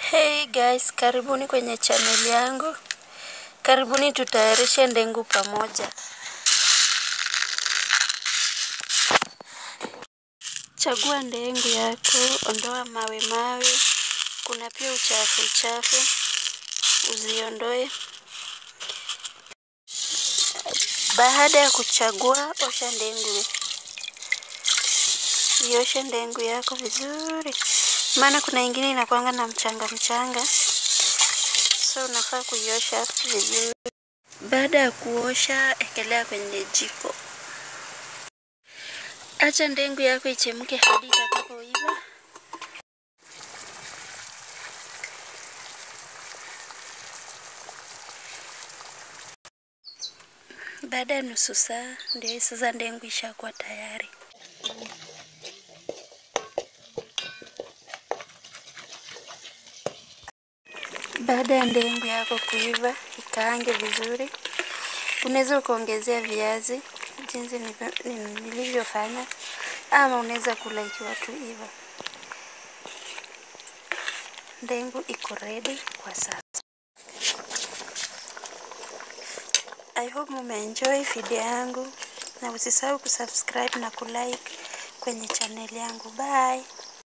Hey guys, karibuni kwenye channel yangu. Karibuni tutayarishe ndengu pamoja. Chagua ndengu yako, ondoa mawe mawe. Kuna pia uchafu uchafu, uziondoe. Baada ya kuchagua, osha ndengu. Ioshe ndengu yako vizuri, maana kuna ingine inakwanga na mchanga mchanga, so unafaa kuiosha vizuri. Baada ya kuosha, ekelea kwenye jiko. Acha ndengu yako ichemke hadi itakapoiva. Baada ya nusu saa, ndio sasa ndengu ishakuwa tayari. Baada ya ndengu yako kuiva, ikaange vizuri. Unaweza ukaongezea viazi jinsi nilivyofanya, ama unaweza kula ikiwa tu hivyo. Ndengu iko ready kwa sasa. I hope mumeenjoy video yangu, na usisahau kusubscribe na kulike kwenye channel yangu. Bye.